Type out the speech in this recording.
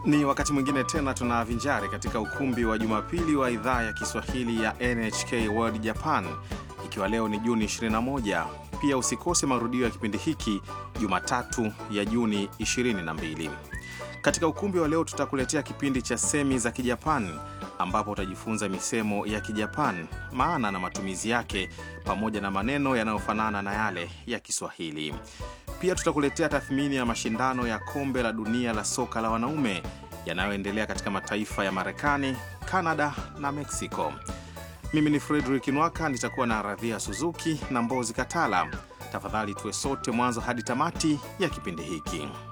Ni wakati mwingine tena tunavinjari katika ukumbi wa Jumapili wa idhaa ya Kiswahili ya NHK World Japan, ikiwa leo ni Juni 21. Pia usikose marudio ya kipindi hiki Jumatatu ya Juni 22. Katika ukumbi wa leo tutakuletea kipindi cha semi za Kijapan ambapo utajifunza misemo ya Kijapan, maana na matumizi yake, pamoja na maneno yanayofanana na yale ya Kiswahili. Pia tutakuletea tathmini ya mashindano ya kombe la dunia la soka la wanaume yanayoendelea katika mataifa ya Marekani, Kanada na Meksiko. Mimi ni Fredrik Nwaka, nitakuwa na Radhia Suzuki na Mbozi Katala. Tafadhali tuwe sote mwanzo hadi tamati ya kipindi hiki.